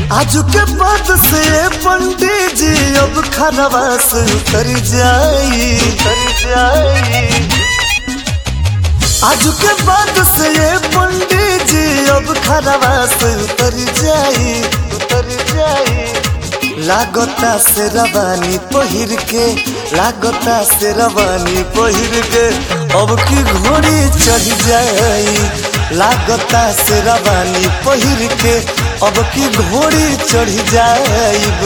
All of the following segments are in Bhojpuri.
आज के बाद से पंडित जी अब खरवा से उतर जाई उतर जाई आज के बाद से ये पंडित जी अब खरवा से उतर जाई उतर जाई लागता से रवानी पहिर के लागता से रवानी पहिर के अब की घोड़ी चढ़ जाई लागता से रवानी पहिर के अब की घोड़ी चढ़ जाइब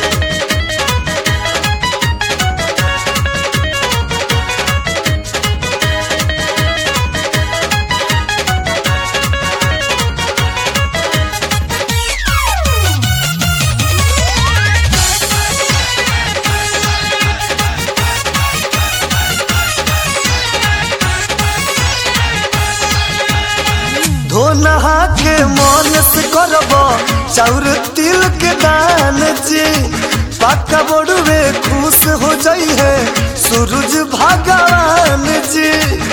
धो नहा के मन से करब चाउर तिल के दान जी पक्का बड़ुए खुश हो जाई है सूरज भगवान जी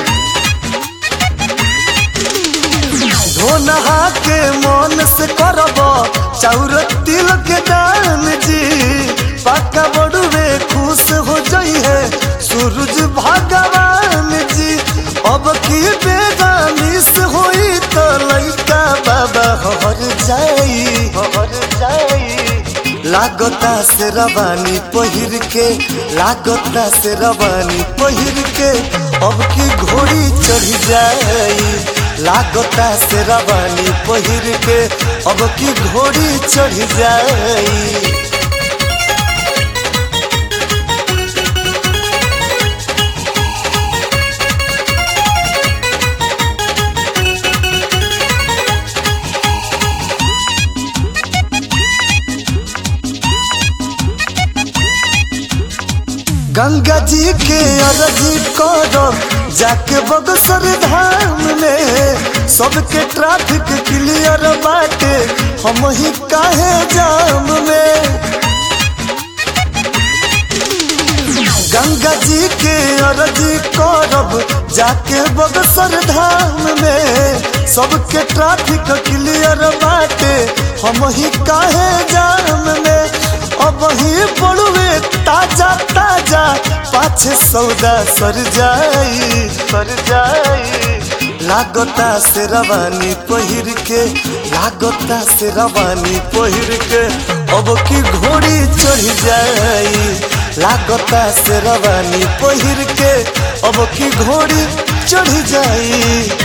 धो नहा के मन से करब चाउर तिल के दान जी पक्का बड़ुए खुश हो जाई है सूरज भगवान जी अब की बेगानी से होई तो लइका बाबा हर जाई हर जाई लागता से रवानी पहिर के लागता से रवानी पहिर के अब की घोड़ी चढ़ जाई लागता से रवानी पहिर के अब की घोड़ी चढ़ जाई गंगा जी के अरजी करब जाके बगसर धाम में सबके ट्रैफिक क्लियर बाटे हम ही काहे जाम में गंगा जी के अरजी करब जाके बगसर धाम में सबके ट्रैफिक क्लियर बाटे हम ही काहे जाम में अब ही पड़ुए ताजा ताजा पाछे सौदा सर जाई सर जाई लागता से रवानी पहिर के लागता से रवानी पहिर के अब की घोड़ी चढ़ जाई लागता से रवानी पहिर के अब की घोड़ी चढ़ जाई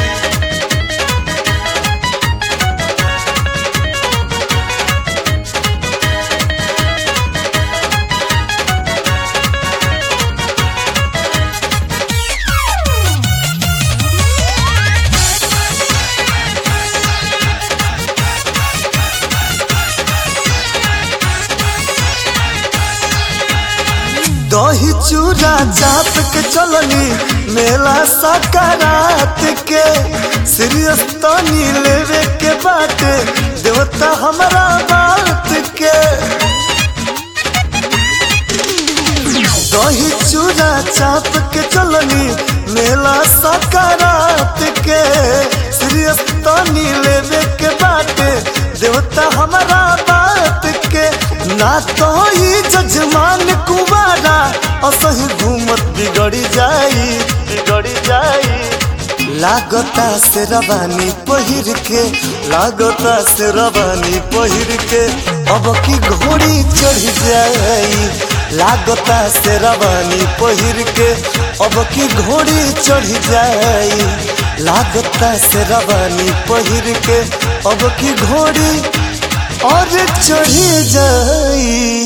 दही चूड़ा चाप के चलनी मेला सकारात के सीरियस तनी लेवे के बाटे देवता हमारा बात के दही चूड़ा चाप के चलनी मेला सकारात के सीरियस तनी लेवे के बाटे देवता हमारा बात के ना तो ही जजमान कुमारा असही घूमत बिगड़ी जाई बिगड़ी जाई लागता से रवानी पहिर के लागता से रवानी पहिर के अब की घोड़ी चढ़ जाई लागता से रवानी पहिर के अब की घोड़ी चढ़ जाई लागता से रवानी पहिर के अब की घोड़ी और चढ़ जाई